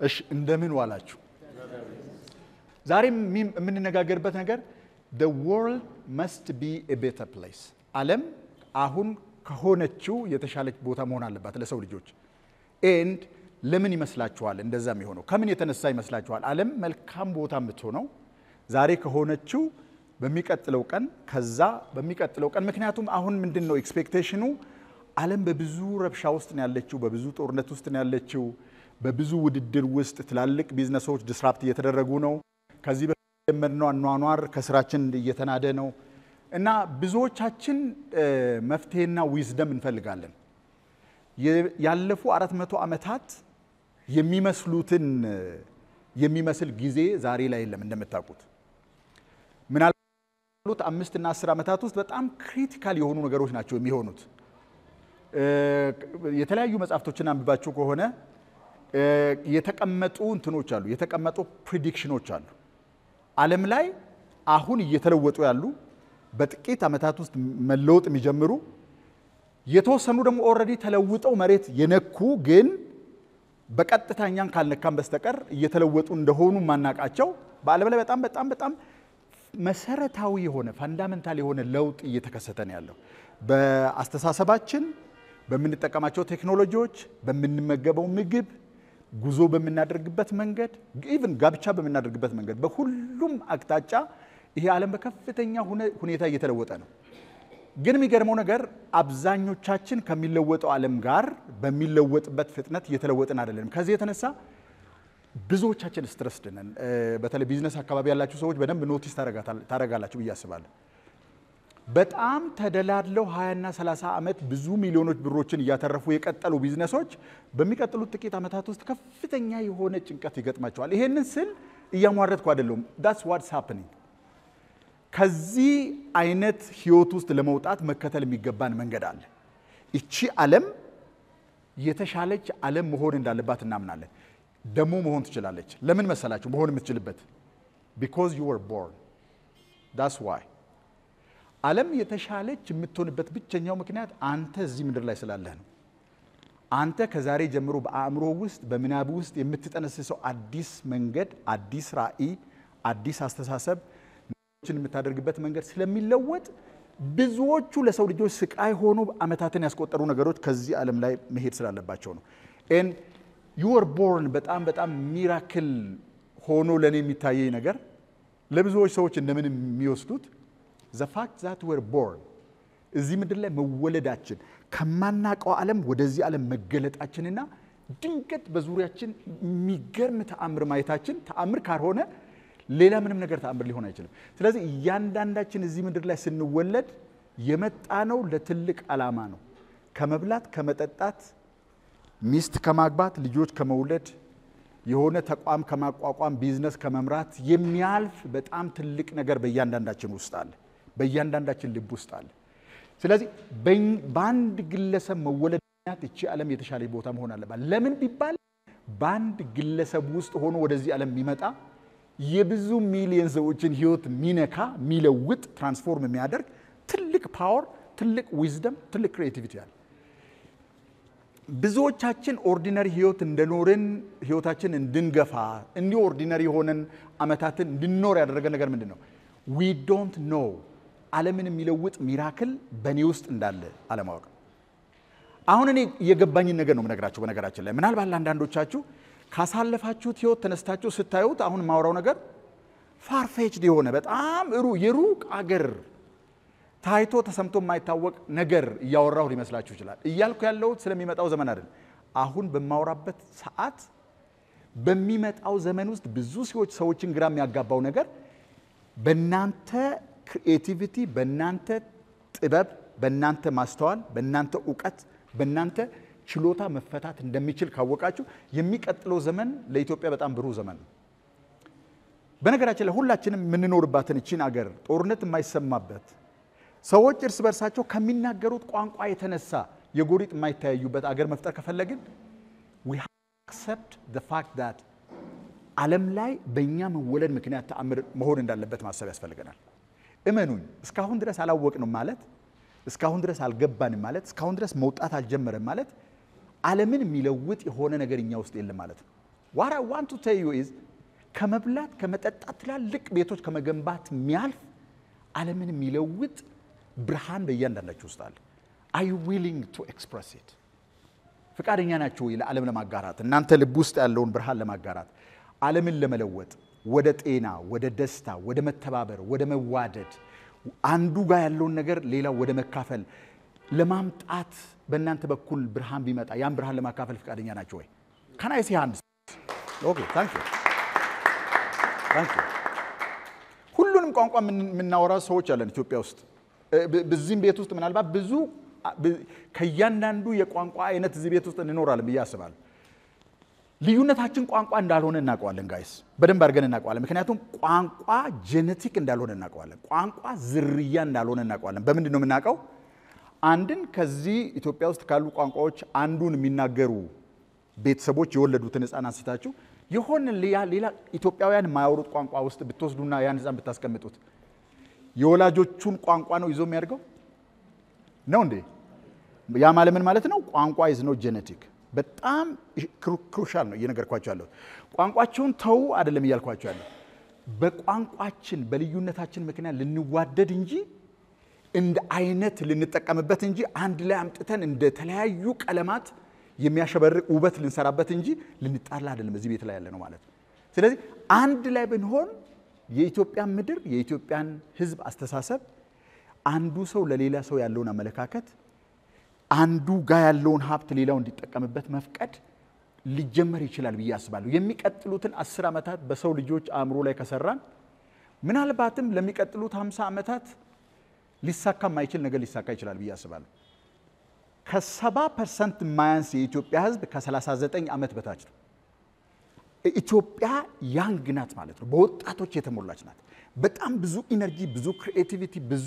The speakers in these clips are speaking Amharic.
እሺ እንደምን ዋላችሁ? ዛሬ የሚ- የምንነጋገርበት ነገር the world must be a better place ዓለም አሁን ከሆነችው የተሻለች ቦታ መሆን አለባት ለሰው ልጆች ኤንድ ለምን ይመስላችኋል እንደዛ የሚሆነው ከምን የተነሳ ይመስላችኋል ዓለም መልካም ቦታ የምትሆነው ዛሬ ከሆነችው በሚቀጥለው ቀን ከዛ በሚቀጥለው ቀን ምክንያቱም አሁን ምንድን ነው ኤክስፔክቴሽኑ ዓለም በብዙ ረብሻ ውስጥ ነው ያለችው በብዙ ጦርነት ውስጥ ነው ያለችው በብዙ ውድድር ውስጥ ትላልቅ ቢዝነሶች ዲስራፕት እየተደረጉ ነው ከዚህ በፊት የጀመርነው አኗኗር ከስራችን እየተናደ ነው እና ብዙዎቻችን እ፣ መፍትሄና ዊዝደም እንፈልጋለን የ- ያለፉ አራት መቶ ዓመታት የሚመስሉትን እ፣ የሚመስል ጊዜ ዛሬ ላይ የለም እንደምታውቁት ምናልባት አምስት እና አስር ዓመታት ውስጥ በጣም ክሪቲካል የሆኑ ነገሮች ናቸው የሚሆኑት እ፣ የተለያዩ መጽሐፍቶችን አንብባችሁ ከሆነ እ፣ የተቀመጡ እንትኖች አሉ የተቀመጡ ፕሪዲክሽኖች አሉ ዓለም ላይ አሁን እየተለወጡ ያሉ በጥቂት ዓመታት ውስጥ መለወጥ የሚጀምሩ የተወሰኑ ደግሞ ኦልሬዲ ተለውጠው መሬት የነኩ ግን በቀጥታ እኛን ካልነካን በስተቀር እየተለወጡ እንደሆኑ ማናቃቸው በዓለም ላይ በጣም በጣም በጣም መሰረታዊ የሆነ ፋንዳመንታል የሆነ ለውጥ እየተከሰተ ነው ያለው በአስተሳሰባችን፣ በምንጠቀማቸው ቴክኖሎጂዎች፣ በምንመገበው ምግብ፣ ጉዞ በምናደርግበት መንገድ፣ ኢቭን ጋብቻ በምናደርግበት መንገድ፣ በሁሉም አቅጣጫ ይሄ ዓለም በከፍተኛ ሁነ- ሁኔታ እየተለወጠ ነው። ግን የሚገርመው ነገር አብዛኞቻችን ከሚለወጠው ዓለም ጋር በሚለወጥበት ፍጥነት እየተለወጥን አይደለንም። ከዚህ የተነሳ ብዙዎቻችን ስትረስድ ነን። እ፣ በተለይ ቢዝነስ አካባቢ ያላችሁ ሰዎች በደንብ ኖቲስ ታረጋታል- ታረጋላችሁ ብዬ አስባለሁ። በጣም ተደላድለው 20ና 30 ዓመት ብዙ ሚሊዮኖች ብሮችን እያተረፉ የቀጠሉ ቢዝነሶች በሚቀጥሉት ጥቂት ዓመታት ውስጥ ከፍተኛ የሆነ ጭንቀት ይገጥማቸዋል። ይሄንን ስል እያሟረትኩ አይደለሁም። ዳትስ ዋትስ ሃፕኒንግ ከዚህ አይነት ህይወት ውስጥ ለመውጣት መከተል የሚገባን መንገድ አለ። ይቺ ዓለም የተሻለች ዓለም መሆን እንዳለባት እናምናለን። ደግሞ መሆን ትችላለች። ለምን መሰላችሁ መሆን የምትችልበት? ቢኮዝ ዩ ወር ቦርን ዳስ ዋይ ዓለም የተሻለች የምትሆንበት ብቸኛው ምክንያት አንተ እዚህ ምድር ላይ ስላለህ ነው። አንተ ከዛሬ ጀምሮ በአእምሮ ውስጥ በምናብ ውስጥ የምትጠነስሰው አዲስ መንገድ፣ አዲስ ራዕይ፣ አዲስ አስተሳሰብ ነገሮችን የምታደርግበት መንገድ ስለሚለወጥ ብዙዎቹ ለሰው ልጆች ስቃይ ሆኖ ዓመታትን ያስቆጠሩ ነገሮች ከዚህ ዓለም ላይ መሄድ ስላለባቸው ነው። ኤን ዩወር ቦርን በጣም በጣም ሚራክል ሆኖ ለእኔ የሚታየኝ ነገር ለብዙዎች ሰዎች እንደምን የሚወስዱት ዘ ፋክት ዛት ወር ቦርን እዚህ ምድር ላይ መወለዳችን ከማናቀው ዓለም ወደዚህ ዓለም መገለጣችንና ድንገት በዙሪያችን የሚገርም ተአምር ማየታችን ተአምር ካልሆነ ሌላ ምንም ነገር ተአምር ሊሆን አይችልም። ስለዚህ እያንዳንዳችን እዚህ ምድር ላይ ስንወለድ የመጣነው ለትልቅ ዓላማ ነው። ከመብላት ከመጠጣት፣ ሚስት ከማግባት፣ ልጆች ከመውለድ፣ የሆነ ተቋም ከማቋቋም፣ ቢዝነስ ከመምራት የሚያልፍ በጣም ትልቅ ነገር በእያንዳንዳችን ውስጥ አለ። በእያንዳንዳችን ልብ ውስጥ አለ። ስለዚህ በኝ- በአንድ ግለሰብ መወለድ ምክንያት እቺ ዓለም የተሻለ ቦታ መሆን አለባት። ለምን ቢባል በአንድ ግለሰብ ውስጥ ሆኖ ወደዚህ ዓለም የሚመጣ የብዙ ሚሊዮን ሰዎችን ህይወት የሚነካ የሚለውጥ ትራንስፎርም የሚያደርግ ትልቅ ፓወር፣ ትልቅ ዊዝደም፣ ትልቅ ክሬቲቪቲ አለ። ብዙዎቻችን ኦርዲነሪ ህይወት እንደኖርን ህይወታችን እንድንገፋ እንዲሁ ኦርዲነሪ የሆነን አመታትን እንድንኖር ያደረገ ነገር ምንድን ነው? ዊ ዶንት ኖ ዓለምን የሚለውጥ ሚራክል በእኔ ውስጥ እንዳለ አለማወቅ። አሁን እኔ የገባኝን ነገር ነው የምነግራችሁ። በነገራችን ላይ ምናልባት ለአንዳንዶቻችሁ ካሳለፋችሁት ህይወት ተነስታችሁ ስታዩት አሁን የማወራው ነገር ፋርፌችድ የሆነ በጣም ሩ የሩቅ አገር ታይቶ ተሰምቶ የማይታወቅ ነገር እያወራሁ ሊመስላችሁ ይችላል። እያልኩ ያለሁት ስለሚመጣው ዘመን አይደለም። አሁን በማወራበት ሰዓት በሚመጣው ዘመን ውስጥ ብዙ ሰዎች ሰዎችን ግራ የሚያጋባው ነገር በእናንተ ክሪኤቲቪቲ፣ በእናንተ ጥበብ፣ በእናንተ ማስተዋል፣ በእናንተ እውቀት፣ በእናንተ ችሎታ መፈታት እንደሚችል ካወቃችሁ የሚቀጥለው ዘመን ለኢትዮጵያ በጣም ብሩህ ዘመን ነው። በነገራችን ላይ ሁላችንም የምንኖርባትን እቺን አገር ጦርነት የማይሰማበት ሰዎች እርስ በርሳቸው ከሚናገሩት ቋንቋ የተነሳ የጎሪጥ የማይተያዩበት አገር መፍጠር ከፈለግን we have to accept the fact that ዓለም ላይ በእኛ መወለድ ምክንያት ተአምር መሆን እንዳለበት ማሰብ ያስፈልገናል። እመኑኝ እስካሁን ድረስ አላወቅንም ማለት እስካሁን ድረስ አልገባንም ማለት እስካሁን ድረስ መውጣት አልጀመረም ማለት ዓለምን የሚለውጥ የሆነ ነገር እኛ ውስጥ የለም ማለት ነው። ዋት አይ ዋንት ቱ ቴል ዩ ኢዝ ከመብላት ከመጠጣት ትላልቅ ቤቶች ከመገንባት የሚያልፍ ዓለምን የሚለውጥ ብርሃን በእያንዳንዳችሁ ውስጥ አለ። አር ዩ ዊሊንግ ቱ ኤክስፕረስ ኢት? ፈቃደኛ ናቸው ወይ ለዓለም ለማጋራት እናንተ ልብ ውስጥ ያለውን ብርሃን ለማጋራት ዓለምን ለመለወጥ ወደ ጤና፣ ወደ ደስታ፣ ወደ መተባበር፣ ወደ መዋደድ አንዱ ጋር ያለውን ነገር ሌላው ወደ መካፈል ለማምጣት በእናንተ በኩል ብርሃን ቢመጣ ያን ብርሃን ለማካፈል ፈቃደኛ ናቸው ወይ? ካናይ ሲ ሃንድ ኦኬ ታንክ ዩ ታንክ ዩ። ሁሉንም ቋንቋ የምናወራ ሰዎች አለን ኢትዮጵያ ውስጥ በዚህም ቤት ውስጥ ምናልባት ብዙ ከእያንዳንዱ የቋንቋ አይነት እዚህ ቤት ውስጥ እንኖራለን ብዬ አስባለሁ። ልዩነታችን ቋንቋ እንዳልሆነ እናውቀዋለን ጋይስ፣ በደንብ አድርገን እናውቀዋለን። ምክንያቱም ቋንቋ ጄኔቲክ እንዳልሆነ እናውቀዋለን። ቋንቋ ዝርያ እንዳልሆነ እናውቀዋለን። በምንድን ነው የምናውቀው? አንድን ከዚህ ኢትዮጵያ ውስጥ ካሉ ቋንቋዎች አንዱን የሚናገሩ ቤተሰቦች የወለዱትን ሕፃን አንስታችሁ የሆነ ሌላ ኢትዮጵያውያን የማያወሩት ቋንቋ ውስጥ ብትወስዱና ያን ሕፃን ብታስቀምጡት የወላጆቹን ቋንቋ ነው ይዞ የሚያደርገው ነው እንዴ? ያ ማለት ምን ማለት ነው? ቋንቋ ኢዝ ኖ ጄኔቲክ በጣም ክሩሻል ነው እየነገርኳቸው ያለሁት። ቋንቋቸውን ተዉ አይደለም እያልኳቸው ያለሁ። በቋንቋችን በልዩነታችን ምክንያት ልንዋደድ እንጂ እንደ አይነት ልንጠቀምበት እንጂ አንድ ላይ አምጥተን እንደ ተለያዩ ቀለማት የሚያሸበርቅ ውበት ልንሰራበት እንጂ ልንጣላ አይደለም እዚህ ቤት ላይ ያለ ነው ማለት ነው። ስለዚህ አንድ ላይ ብንሆን የኢትዮጵያን ምድር የኢትዮጵያን ሕዝብ አስተሳሰብ አንዱ ሰው ለሌላ ሰው ያለውን አመለካከት አንዱ ጋር ያለውን ሀብት ሌላው እንዲጠቀምበት መፍቀድ ሊጀመር ይችላል ብዬ አስባለሁ። የሚቀጥሉትን አስር ዓመታት በሰው ልጆች አእምሮ ላይ ከሰራን ምናልባትም ለሚቀጥሉት ሃምሳ ዓመታት ሊሳካ የማይችል ነገር ሊሳካ ይችላል ብዬ አስባለሁ። ከሰባ ፐርሰንት የማያንስ የኢትዮጵያ ህዝብ ከ39 ዓመት በታች ነው። ኢትዮጵያ ያንግ ናት ማለት ነው። በወጣቶች የተሞላች ናት። በጣም ብዙ ኢነርጂ፣ ብዙ ክሪኤቲቪቲ፣ ብዙ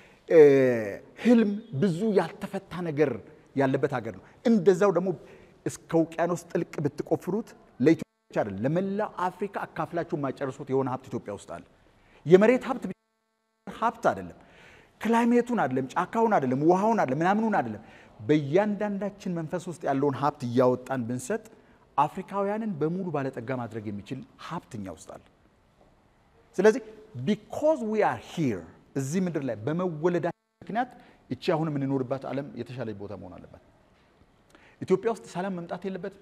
ህልም፣ ብዙ ያልተፈታ ነገር ያለበት ሀገር ነው። እንደዛው ደግሞ እስከ ውቅያኖስ ጥልቅ ብትቆፍሩት ለኢትዮጵያ አይደለም ለመላው አፍሪካ አካፍላችሁ የማጨርሱት የሆነ ሀብት ኢትዮጵያ ውስጥ አለ። የመሬት ሀብት ሀብት አይደለም፣ ክላይሜቱን አይደለም፣ ጫካውን አይደለም፣ ውሃውን አይደለም፣ ምናምኑን አይደለም። በእያንዳንዳችን መንፈስ ውስጥ ያለውን ሀብት እያወጣን ብንሰጥ አፍሪካውያንን በሙሉ ባለጠጋ ማድረግ የሚችል ሀብት እኛ ውስጥ አለ። ስለዚህ ቢኮዝ ዊ አር ሂር እዚህ ምድር ላይ በመወለዳችን ምክንያት እቺ አሁን የምንኖርባት ዓለም የተሻለች ቦታ መሆን አለባት። ኢትዮጵያ ውስጥ ሰላም መምጣት የለበትም።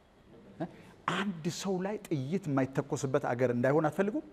አንድ ሰው ላይ ጥይት የማይተኮስበት አገር እንዳይሆን አትፈልጉም?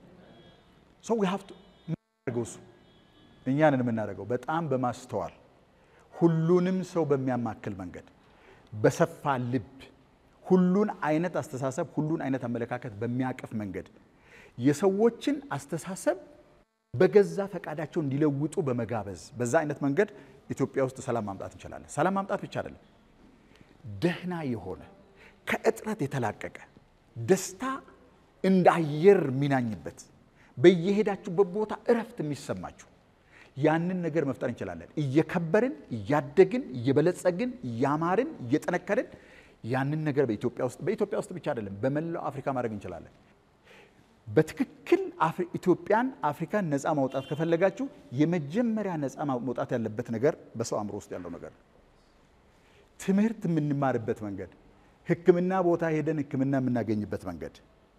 ሰው ሀብቱ የምናደርገው እሱ እኛንን የምናደርገው በጣም በማስተዋል ሁሉንም ሰው በሚያማክል መንገድ በሰፋ ልብ ሁሉን አይነት አስተሳሰብ ሁሉን አይነት አመለካከት በሚያቅፍ መንገድ የሰዎችን አስተሳሰብ በገዛ ፈቃዳቸው እንዲለውጡ በመጋበዝ በዛ አይነት መንገድ ኢትዮጵያ ውስጥ ሰላም ማምጣት እንችላለን። ሰላም ማምጣት ብቻ አይደለም፣ ደህና የሆነ ከእጥረት የተላቀቀ ደስታ እንደ አየር የሚናኝበት በየሄዳችሁበት ቦታ እረፍት የሚሰማችሁ ያንን ነገር መፍጠር እንችላለን። እየከበርን እያደግን እየበለጸግን እያማርን እየጠነከርን ያንን ነገር በኢትዮጵያ ውስጥ በኢትዮጵያ ውስጥ ብቻ አይደለም በመላው አፍሪካ ማድረግ እንችላለን። በትክክል ኢትዮጵያን አፍሪካን ነፃ ማውጣት ከፈለጋችሁ የመጀመሪያ ነፃ መውጣት ያለበት ነገር በሰው አእምሮ ውስጥ ያለው ነገር ትምህርት የምንማርበት መንገድ፣ ሕክምና ቦታ ሄደን ሕክምና የምናገኝበት መንገድ፣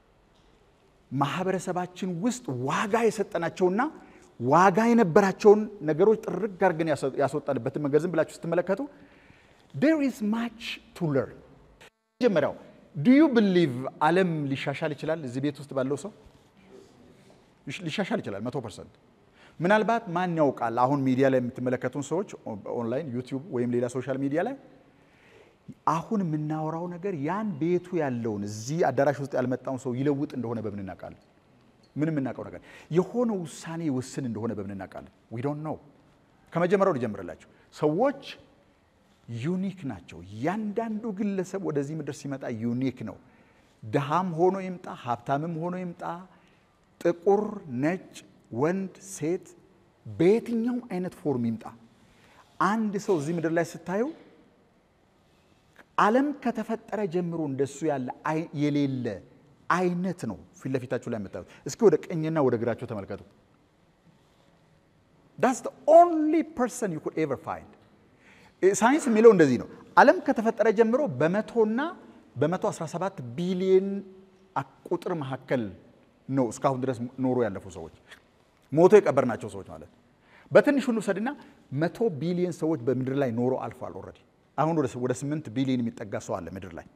ማህበረሰባችን ውስጥ ዋጋ የሰጠናቸውና ዋጋ የነበራቸውን ነገሮች ጥርግ አድርገን ያስወጣንበትን መንገድ ዝም ብላችሁ ስትመለከቱ there is much to learn። መጀመሪያው ዱ ዩ ብሊቭ ዓለም ሊሻሻል ይችላል? እዚህ ቤት ውስጥ ባለው ሰው ሊሻሻል ይችላል መቶ ፐርሰንት። ምናልባት ማን ያውቃል? አሁን ሚዲያ ላይ የምትመለከቱን ሰዎች ኦንላይን ዩቲዩብ ወይም ሌላ ሶሻል ሚዲያ ላይ አሁን የምናወራው ነገር ያን ቤቱ ያለውን እዚህ አዳራሽ ውስጥ ያልመጣውን ሰው ይለውጥ እንደሆነ በምን እናውቃለን? ምን የምናውቀው ነገር የሆነ ውሳኔ ይወስን እንደሆነ በምን እናውቃለን? ዊ ዶንት ኖው። ከመጀመሪያው ልጀምርላችሁ። ሰዎች ዩኒክ ናቸው። እያንዳንዱ ግለሰብ ወደዚህ ምድር ሲመጣ ዩኒክ ነው። ድሃም ሆኖ ይምጣ፣ ሀብታምም ሆኖ ይምጣ፣ ጥቁር፣ ነጭ፣ ወንድ፣ ሴት፣ በየትኛውም አይነት ፎርም ይምጣ፣ አንድ ሰው እዚህ ምድር ላይ ስታዩ ዓለም ከተፈጠረ ጀምሮ እንደሱ ያለ የሌለ አይነት ነው ፊት ለፊታችሁ ላይ የምታዩት። እስኪ ወደ ቀኝና ወደ ግራቸው ተመልከቱ። ዳትስ ዘ ኦንሊ ፐርሰን ዩ ኩድ ኤቨር ፋይንድ። ሳይንስ የሚለው እንደዚህ ነው። ዓለም ከተፈጠረ ጀምሮ በመቶና በ117 ቢሊዮን ቁጥር መካከል ነው እስካሁን ድረስ ኖሮ ያለፉ ሰዎች ሞቶ የቀበርናቸው ሰዎች ማለት ነው። በትንሹ እንውሰድና መቶ ቢሊዮን ሰዎች በምድር ላይ ኖሮ አልፏል። ኦልሬዲ አሁን ወደ ስምንት ቢሊዮን የሚጠጋ ሰው አለ ምድር ላይ።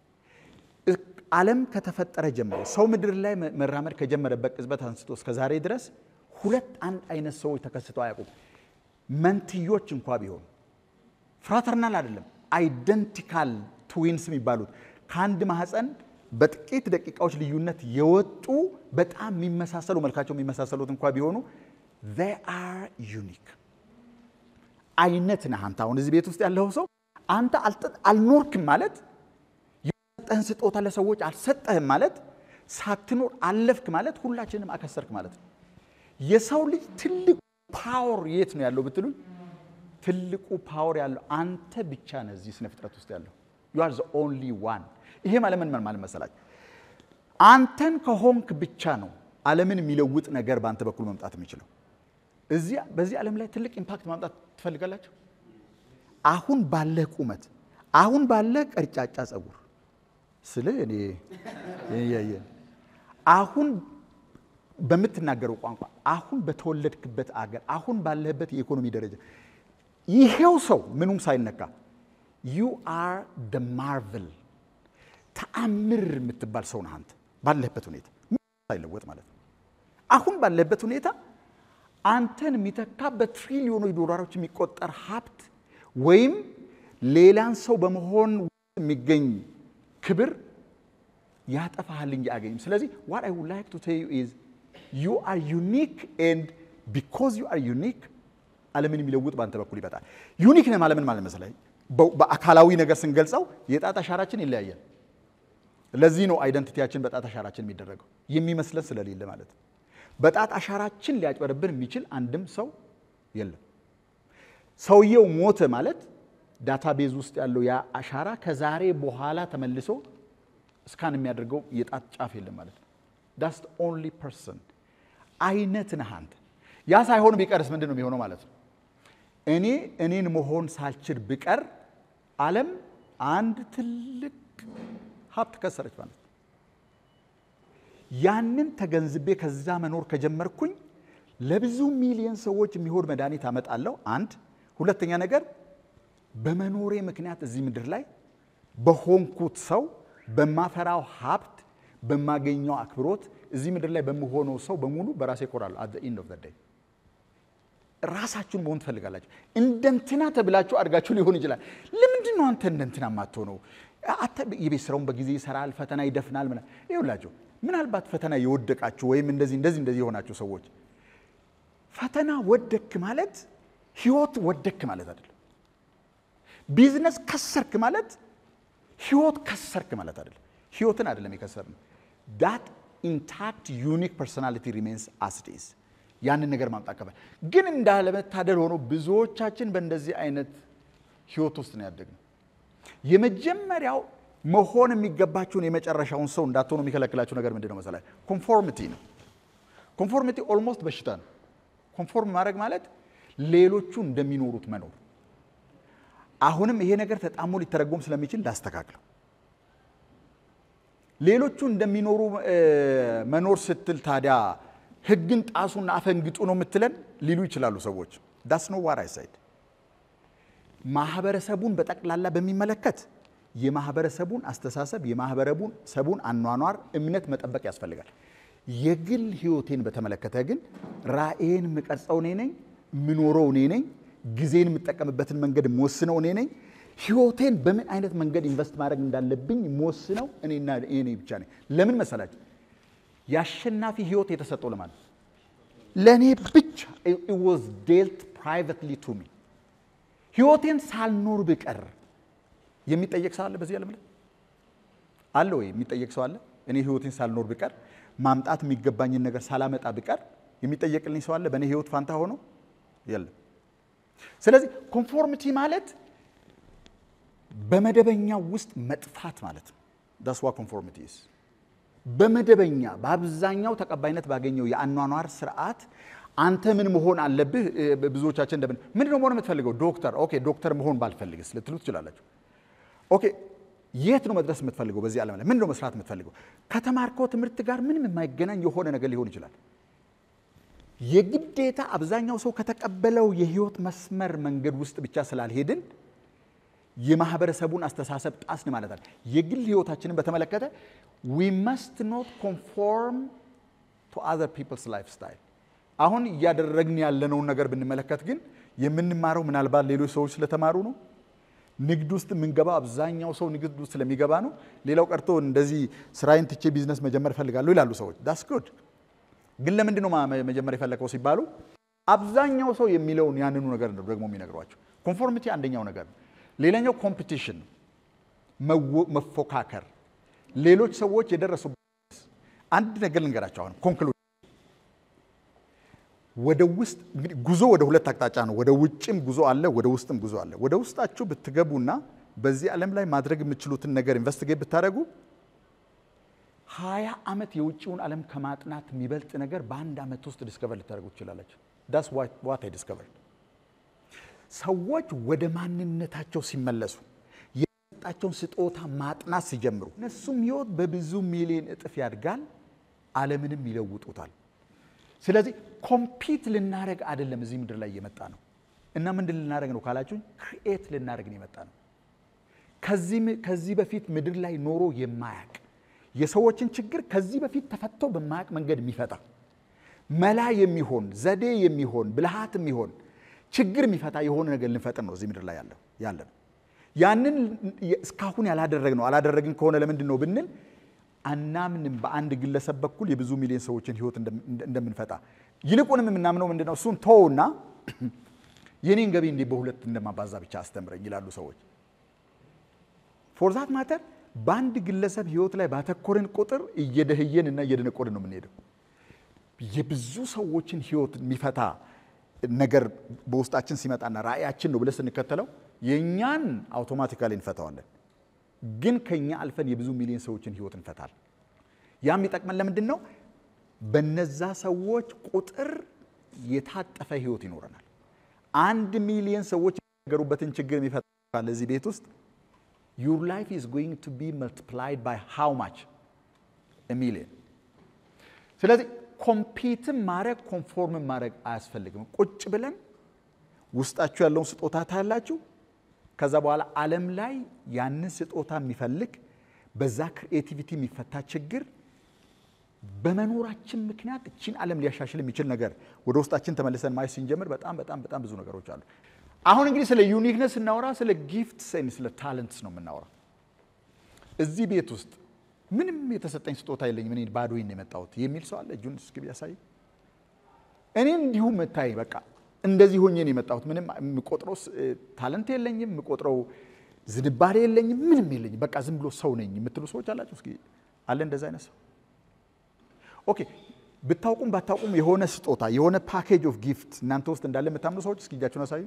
ዓለም ከተፈጠረ ጀምሮ ሰው ምድር ላይ መራመድ ከጀመረበት ቅጽበት አንስቶ እስከ ዛሬ ድረስ ሁለት አንድ አይነት ሰዎች ተከስተው አያውቁም። መንትዮች እንኳ ቢሆኑ ፍራተርናል አይደለም፣ አይደንቲካል ትዊንስ የሚባሉት ከአንድ ማህፀን በጥቂት ደቂቃዎች ልዩነት የወጡ በጣም የሚመሳሰሉ መልካቸው የሚመሳሰሉት እንኳ ቢሆኑ they are unique አይነት ነህ አንተ። አሁን እዚህ ቤት ውስጥ ያለው ሰው አንተ አልኖርክም ማለት የሰጠህን ስጦታ ለሰዎች አልሰጠህም ማለት ሳትኖር አለፍክ ማለት ሁላችንም አከሰርክ ማለት ነው። የሰው ልጅ ትልቁ ፓወር የት ነው ያለው ብትሉኝ፣ ትልቁ ፓወር ያለው አንተ ብቻ ነህ እዚህ ስነ ፍጥረት ውስጥ ያለው you are the only one ይሄ ማለት ምን ማለት መሰላችሁ? አንተን ከሆንክ ብቻ ነው ዓለምን የሚለውጥ ነገር በአንተ በኩል መምጣት የሚችለው። እዚያ በዚህ ዓለም ላይ ትልቅ ኢምፓክት ማምጣት ትፈልጋላችሁ? አሁን ባለህ ቁመት፣ አሁን ባለህ ቀርጫጫ ጸጉር ስለ እኔ ያየን አሁን በምትናገረው ቋንቋ፣ አሁን በተወለድክበት አገር፣ አሁን ባለህበት የኢኮኖሚ ደረጃ ይሄው ሰው ምኑም ሳይነካ ዩ አር ደ ማርቨል ተአምር የምትባል ሰው ነህ አንተ ባለህበት ሁኔታ ሳይለወጥ ማለት ነው። አሁን ባለህበት ሁኔታ አንተን የሚተካ በትሪሊዮኖች ዶላሮች የሚቆጠር ሀብት ወይም ሌላን ሰው በመሆን የሚገኝ ክብር ያጠፋሃል እንጂ አያገኝም። ስለዚህ ዋት አይ ውድ ላይክ ቱ ቴል ዩ ኢዝ ዩ አር ዩኒክ ኤንድ ቢኮዝ ዩ አር ዩኒክ ዓለምን የሚለውጥ በአንተ በኩል ይመጣል። ዩኒክ ነህ ማለት ምን ማለት መሰለህ? በአካላዊ ነገር ስንገልጸው የጣት አሻራችን ይለያያል። ለዚህ ነው አይደንቲቲያችን በጣት አሻራችን የሚደረገው የሚመስለን ስለሌለ ማለት ነው። በጣት አሻራችን ሊያጭበረብር የሚችል አንድም ሰው የለም። ሰውየው ሞተ ማለት ዳታቤዝ ውስጥ ያለው ያ አሻራ ከዛሬ በኋላ ተመልሶ እስካን የሚያደርገው የጣት ጫፍ የለም ማለት ነው። ዳስ ኦንሊ ፐርሰን አይነት ነህ አንተ። ያ ሳይሆን ቢቀርስ ምንድን ነው የሚሆነው ማለት ነው? እኔ እኔን መሆን ሳልችል ብቀር ዓለም አንድ ትልቅ ሀብት ከሰረች ማለት ነው። ያንን ተገንዝቤ ከዛ መኖር ከጀመርኩኝ ለብዙ ሚሊዮን ሰዎች የሚሆን መድኃኒት አመጣለሁ። አንድ ሁለተኛ ነገር በመኖሬ ምክንያት እዚህ ምድር ላይ በሆንኩት ሰው በማፈራው ሀብት በማገኘው አክብሮት እዚህ ምድር ላይ በምሆነው ሰው በሙሉ በራሴ እኮራለሁ። አት ኢንድ ኦፍ ዘ ዴይ ራሳችሁን መሆን ትፈልጋላችሁ። እንደንትና ተብላችሁ አድጋችሁ ሊሆን ይችላል። ለምንድን ነው አንተ እንደንትና የማትሆነው? የቤት ስራውን በጊዜ ይሰራል፣ ፈተና ይደፍናል። ምና ይውላችሁ ምናልባት ፈተና የወደቃችሁ ወይም እንደዚህ እንደዚህ እንደዚህ የሆናችሁ ሰዎች ፈተና ወደክ ማለት ህይወት ወደክ ማለት አይደለም። ቢዝነስ ከሰርክ ማለት ህይወት ከሰርክ ማለት አይደለም። ህይወትን አይደለም የከሰርነው። ዳት ኢንታክት ዩኒክ ፐርሶናሊቲ ሪሜንስ አስዴስ ያንን ነገር ማምጣት ከፈል ግን እንዳለመታደል ሆኖ ብዙዎቻችን በእንደዚህ አይነት ህይወት ውስጥ ነው ያደግነው። የመጀመሪያው መሆን የሚገባችሁን የመጨረሻውን ሰው እንዳትሆኑ የሚከለክላችሁ ነገር ምንድን ነው መሰላችሁ? ኮንፎርሚቲ ነው። ኮንፎርሚቲ ኦልሞስት በሽታ ነው። ኮንፎርም ማድረግ ማለት ሌሎቹ እንደሚኖሩት መኖር። አሁንም ይሄ ነገር ተጣሞ ሊተረጎም ስለሚችል ላስተካክለው። ሌሎቹ እንደሚኖሩ መኖር ስትል ታዲያ ህግን ጣሱና አፈንግጡ ነው የምትለን ሊሉ ይችላሉ ሰዎች። ዳስ ኖ ዋር አይ ሳይድ ማህበረሰቡን በጠቅላላ በሚመለከት የማህበረሰቡን አስተሳሰብ የማህበረሰቡን አኗኗር እምነት መጠበቅ ያስፈልጋል። የግል ህይወቴን በተመለከተ ግን ራእዬን የምቀርጸው እኔ ነኝ፣ የምኖረው እኔ ነኝ፣ ጊዜን የምጠቀምበትን መንገድ የምወስነው እኔ ነኝ። ህይወቴን በምን አይነት መንገድ ኢንቨስት ማድረግ እንዳለብኝ የምወስነው እኔና እኔ ብቻ ነኝ። ለምን መሰላችሁ? የአሸናፊ ህይወት የተሰጠው ለማለት ለእኔ ብቻ it was dealt privately to me ህይወቴን ሳልኖር ብቀር የሚጠየቅ ሰው አለ በዚህ ዓለም ላይ አለ ወይ? የሚጠየቅ ሰው አለ? እኔ ህይወቴን ሳልኖር ብቀር ማምጣት የሚገባኝን ነገር ሳላመጣ ብቀር የሚጠየቅልኝ ሰው አለ በእኔ ህይወት ፋንታ ሆኖ? የለም። ስለዚህ ኮንፎርሚቲ ማለት በመደበኛው ውስጥ መጥፋት ማለት ነው። ዳስ ዋ ኮንፎርሚቲ ኢዝ በመደበኛ በአብዛኛው ተቀባይነት ባገኘው የአኗኗር ስርዓት አንተ ምን መሆን አለብህ? ብዙዎቻችን እንደምን ምንድን ነው መሆን የምትፈልገው? ዶክተር። ኦኬ ዶክተር መሆን ባልፈልግስ ልትሉ ትችላላችሁ። ኦኬ የት ነው መድረስ የምትፈልገው? በዚህ ዓለም ላይ ምንድን ነው መስራት የምትፈልገው? ከተማርከው ትምህርት ጋር ምንም የማይገናኝ የሆነ ነገር ሊሆን ይችላል። የግዴታ አብዛኛው ሰው ከተቀበለው የህይወት መስመር መንገድ ውስጥ ብቻ ስላልሄድን የማህበረሰቡን አስተሳሰብ ጣስን ማለት አለ። የግል ህይወታችንን በተመለከተ ዊ መስት ኖት ኮንፎርም ቱ አዘር ፒፕልስ ላይፍ ስታይል። አሁን እያደረግን ያለነውን ነገር ብንመለከት ግን የምንማረው ምናልባት ሌሎች ሰዎች ስለተማሩ ነው። ንግድ ውስጥ የምንገባው አብዛኛው ሰው ንግድ ውስጥ ስለሚገባ ነው። ሌላው ቀርቶ እንደዚህ ስራዬን ትቼ ቢዝነስ መጀመር እፈልጋለሁ ይላሉ ሰዎች። ዳስ ጉድ። ግን ለምንድን ነው መጀመር የፈለገው ሲባሉ አብዛኛው ሰው የሚለውን ያንኑ ነገር ነው ደግሞ የሚነግሯቸው። ኮንፎርሚቲ አንደኛው ነገር ነው። ሌላኛው ኮምፒቲሽን፣ መፎካከር፣ ሌሎች ሰዎች የደረሱበት አንድ ነገር ልንገራቸው። አሁን ኮንክሉ ወደ ውስጥ እንግዲህ ጉዞ ወደ ሁለት አቅጣጫ ነው። ወደ ውጭም ጉዞ አለ፣ ወደ ውስጥም ጉዞ አለ። ወደ ውስጣችሁ ብትገቡና በዚህ ዓለም ላይ ማድረግ የምትችሉትን ነገር ኢንቨስቲጌት ብታደርጉ ሀያ ዓመት የውጭውን ዓለም ከማጥናት የሚበልጥ ነገር በአንድ ዓመት ውስጥ ዲስከቨር ልታደርጉ ትችላላችሁ። ዳስ ዋት አይ ዲስከቨር ሰዎች ወደ ማንነታቸው ሲመለሱ የሰጣቸውን ስጦታ ማጥናት ሲጀምሩ እነሱም ህይወት በብዙ ሚሊዮን እጥፍ ያድጋል፣ ዓለምንም ይለውጡታል። ስለዚህ ኮምፒት ልናደረግ አይደለም እዚህ ምድር ላይ እየመጣ ነው። እና ምንድን ልናደረግ ነው ካላችሁኝ፣ ክሪኤት ልናደረግ ነው የመጣ ነው። ከዚህ በፊት ምድር ላይ ኖሮ የማያቅ የሰዎችን ችግር ከዚህ በፊት ተፈቶ በማያቅ መንገድ የሚፈታ መላ የሚሆን ዘዴ የሚሆን ብልሃት የሚሆን ችግር የሚፈታ የሆነ ነገር ልንፈጥር ነው እዚህ ምድር ላይ ያለው ያለ ነው። ያንን እስካሁን ያላደረግ ነው አላደረግን ከሆነ ለምንድን ነው ብንል አናምንም በአንድ ግለሰብ በኩል የብዙ ሚሊዮን ሰዎችን ህይወት እንደምንፈታ። ይልቁንም የምናምነው ምንድን ነው? እሱን ተውና የኔን ገቢ እንዲህ በሁለት እንደማባዛ ብቻ አስተምረኝ ይላሉ ሰዎች። ፎርዛት ማተር በአንድ ግለሰብ ህይወት ላይ ባተኮርን ቁጥር እየደህየን እና እየደነቆርን ነው የምንሄደው። የብዙ ሰዎችን ህይወት የሚፈታ ነገር በውስጣችን ሲመጣና ራእያችን ነው ብለን ስንከተለው የእኛን አውቶማቲካሊ እንፈታዋለን። ግን ከኛ አልፈን የብዙ ሚሊዮን ሰዎችን ህይወት እንፈታል። ያ የሚጠቅመን ለምንድን ነው? በነዛ ሰዎች ቁጥር የታጠፈ ህይወት ይኖረናል። አንድ ሚሊዮን ሰዎች የሚናገሩበትን ችግር የሚፈታ ለዚህ ቤት ውስጥ ዩር ላይፍ ኢዝ ጎይንግ ቱ ቢ መልቲፕላይድ ባይ ሃው ማች ሚሊዮን። ስለዚህ ኮምፒትም ማድረግ ኮንፎርምን ማድረግ አያስፈልግም። ቁጭ ብለን ውስጣችሁ ያለውን ስጦታ ታያላችሁ። ከዛ በኋላ ዓለም ላይ ያንን ስጦታ የሚፈልግ በዛ ክሪኤቲቪቲ የሚፈታ ችግር በመኖራችን ምክንያት እችን ዓለም ሊያሻሽል የሚችል ነገር ወደ ውስጣችን ተመልሰን ማየት ስንጀምር በጣም በጣም በጣም ብዙ ነገሮች አሉ። አሁን እንግዲህ ስለ ዩኒክነስ ስናወራ ስለ ጊፍትስ ስለ ታለንትስ ነው የምናወራ። እዚህ ቤት ውስጥ ምንም የተሰጠኝ ስጦታ የለኝም እኔ ባዶዬን ነው የመጣሁት የሚል ሰው አለ? እጁን እስኪ ቢያሳይ። እኔ እንዲሁ መታይ በቃ እንደዚህ ሆኜ ነው የመጣሁት። ምንም የምቆጥረው ታለንት የለኝም፣ የምቆጥረው ዝንባሌ የለኝም፣ ምንም የለኝም። በቃ ዝም ብሎ ሰው ነኝ የምትሉ ሰዎች አላችሁ? እስኪ አለ እንደዛ አይነት ሰው? ኦኬ ብታውቁም ባታውቁም የሆነ ስጦታ የሆነ ፓኬጅ ኦፍ ጊፍት እናንተ ውስጥ እንዳለ የምታምኑ ሰዎች እስኪ እጃችሁን አሳዩ።